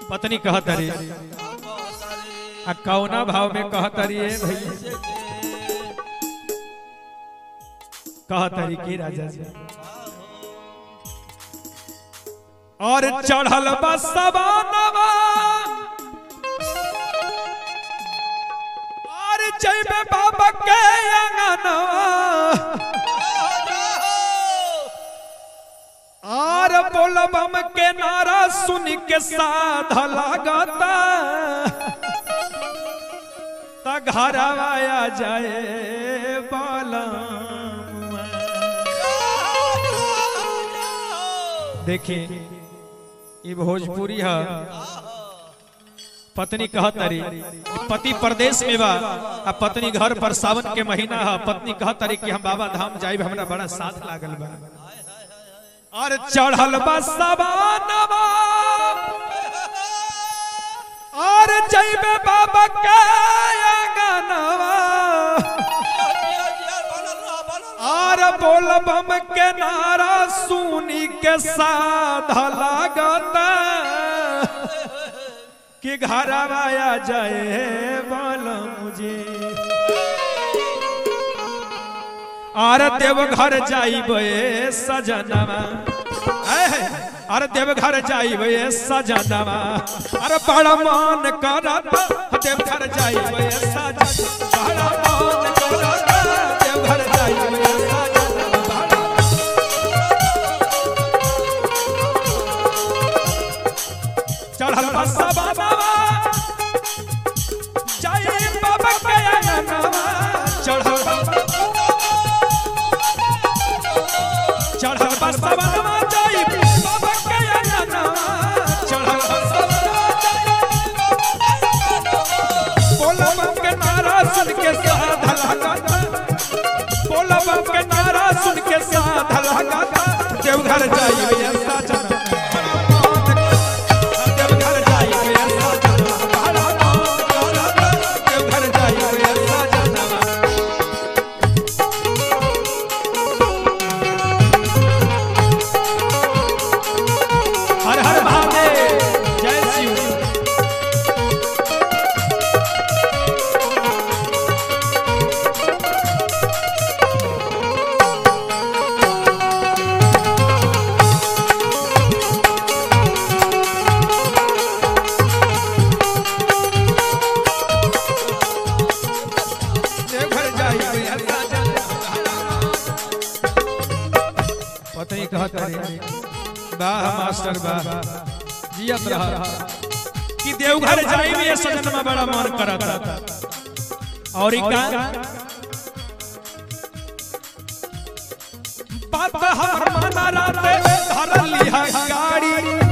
पत्नी कहतरी आ कौना भाव में कहतरी ए भैया कहतरी के राजा जी और चढ़ल बसवानवा और जइबे बाबा के अंगनवा और बोलबम के नारा सुन के साध लागता त घर आया जाए बालमुआ। देखिए ये भोजपुरी है पत्नी कहतरी पति प्रदेश में बा आ पत्नी घर पर सावन के महीना है पत्नी कहतरी कि हम बाबा धाम जाइब हमरा बड़ा साथ लागल बा और चढ़ल बा सवानवा और जइबे बाबा के अंगनवा और बोलबम के नारा सुनी के साध लागता कि घर आया जाए बोलो मुझे आर देव घर जाइबे सजनवा ऐ, अरे देव घर जाइबे सजनवा अरे बड़ा मान करत देव घर जाइबे सजनवा बड़ा मान करत देव घर जाइबे सजनवा चढ़ल बसा बाबा जय बाबा के अंगनवा चढ़ल चढ़ल बसा बाबा जय बाबा के अंगनवा चढ़ल बसा बोला बम के नारा सुन के साध लगाता बोला बम के नारा सुन के साध लगाता देवघर जाइए सजना देवघर जाइए सजना देवघर जाइए सजना हर हर महादेव जय शिव देवघर जाइए पता ही कहा करे वाह मास्टर वाह जियत रहा कि देवघर जाइए सजन में बड़ा मन करता और ई का बात हमर माना राते धर लिहा गाड़ी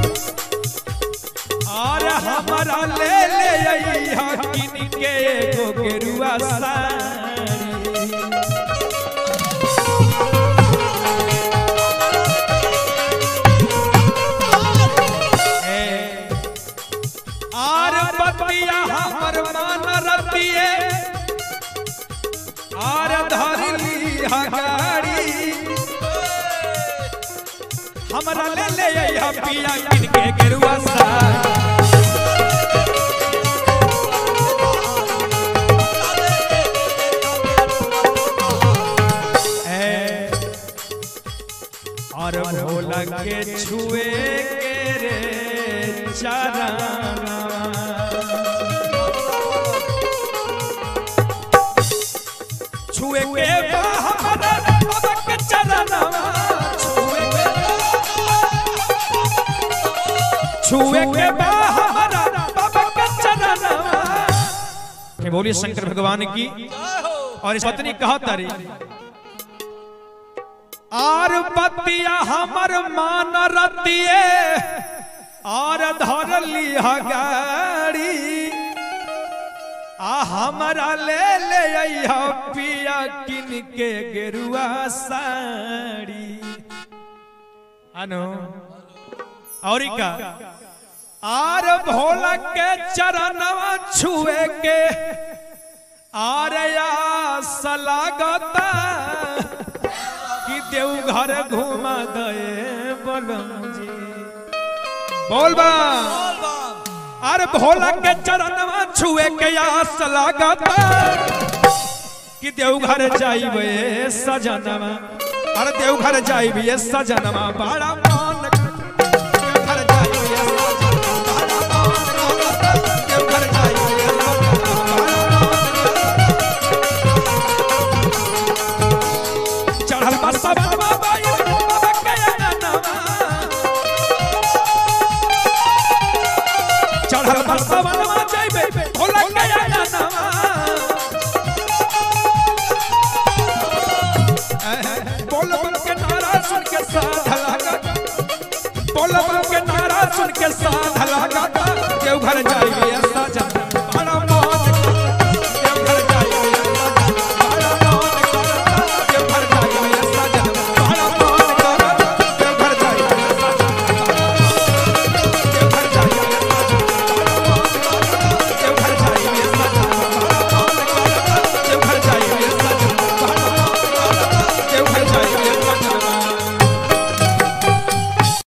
और हमारा ले ले अइहा किन के एगो गेरुआ साड़ी ए, आर बतिया हमर मान रतिए आर धरली हगाड़ी हमरा ले ले अइहा पिया किन के गेरुआ साड़ी ए, और भोला के छुए के रे चरणवा छुए के बा हमरा बाबा के चरणवा छुए के छुए के बा हमरा बाबा के चरणवा के बोलिए शंकर भगवान की और इस पत्नी कहा तारी आर बतिया हमर मान रतिए आर धरली गाड़ी आ हमरा ले ले अइहा पिया किन के गेरुआ साड़ी अनु और ई का आर भोला के चरणवा छुए के आर आस लागता कि देवघर घुमा दे बलम जी बोल बा अरे भोला के चरणवा छुए के आस लागता कि देवघर जाइबे सजनवा अरे देवघर जाइबे सजनवा बड़ा मान देवघर जाइबे सजनवा, बड़ा मान देवघर जाइबे सजनवा। चढ़ल बा सबनवा बाई बाबा के अननवा। चढ़ल बा सबनवा जाइबे भोला के अननवा। बोल बम के नारा सुन के साध लगा बोल बम के नारा सुन के साध लगा देवघर जाइए